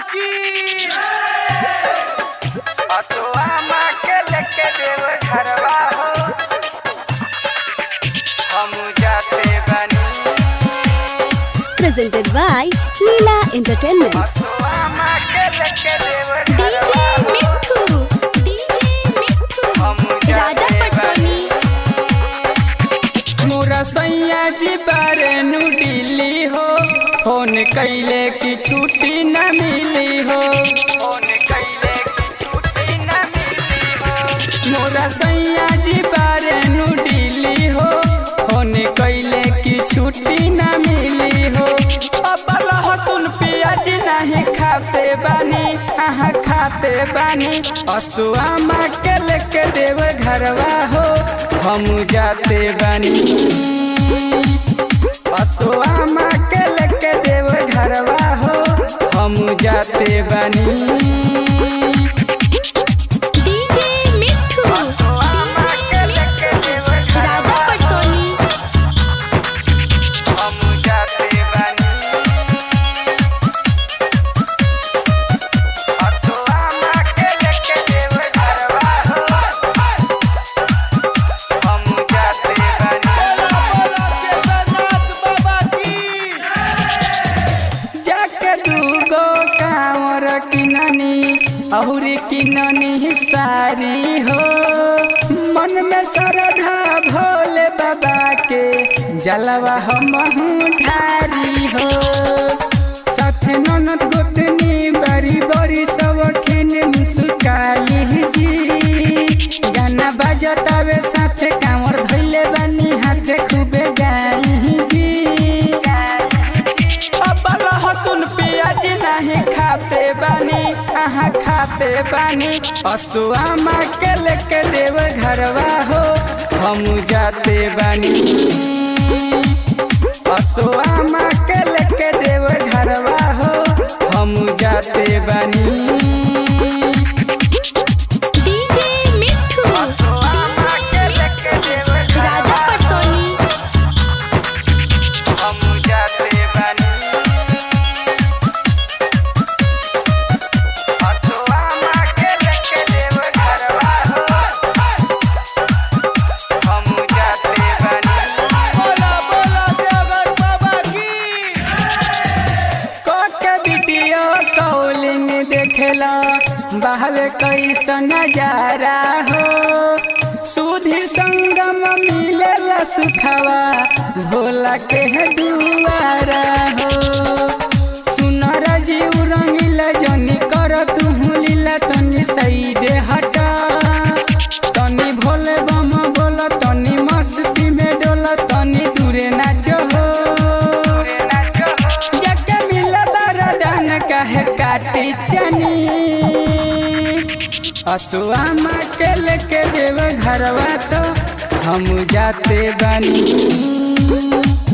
की असुआ माँ के लेके देव घरवा हो हम जाते बनी presented by Leela Entertainment. असुआ माँ के लेके देव DJ घरवा हो Mithu, DJ Mithu, हम Raja जाते Patsoni. मोरा सैया जी बारे नु दिल्ली हो फोन कैले की छुट्टी न मिली हो फोन कैले की छुट्टी न मिली हो मोरा सैया जी बारे नु दिल्ली हो फोन कैले की छुट्टी न मिली हो अब लहसुन प्याज नहीं खाते बानी आहा खाते बानी असुआ माँ के लेके देव घरवा हो हम जाते बानी असुआ माँ के लेके देव घरवा हो हम जाते बानी DJ Mithu, असुआ माँ के लेके देव Raja घरवा हो Patsoni. हम जाते बनी असुआ माँ के लेके देव घरवा हो हम जाते बनी जाके दूगो कांवर किननी अहुरी किननी सारी हो मन में श्रद्धा भोले बाबा के जलवा हम ठारी हो साथ ननद गोतनी बड़ी बड़ी सब खिन मुस्काली जी गाना बजतावे साथ कांवर धैले बानी हाथ खूबे गाई जी अब लहसुन प्याज नहीं खाते बानी आहा खाते बानी असुआ माँ के लेके देव घरवा हो हम जाते बानी असुआ माँ के लेके देव घरवा हो हम जाते बानी DJ Mithu, असुआ माँ के लेके देव Raja घरवा हो Patsoni. हम जाते बनी असुआ माँ के लेके देव घरवा हो हम जाते बनी बोला बोला देवगर बाबा की कोके वीडियो कॉलिंग देखेला बाहर कैसा नजारा हो सुधीर संगम मिलेला सुखवा भोला के है दुआरा हो सुनर जीव रंगीला जनी कर तू लीला तनी साइड हटा तनी भोले बम बोला तनी मस्ती में डोला तनी दूरे नाचो हो जग मिला बरदान कहे काटी चनी असुआ माँ के लेके देव घरवा तो हम जाते बानी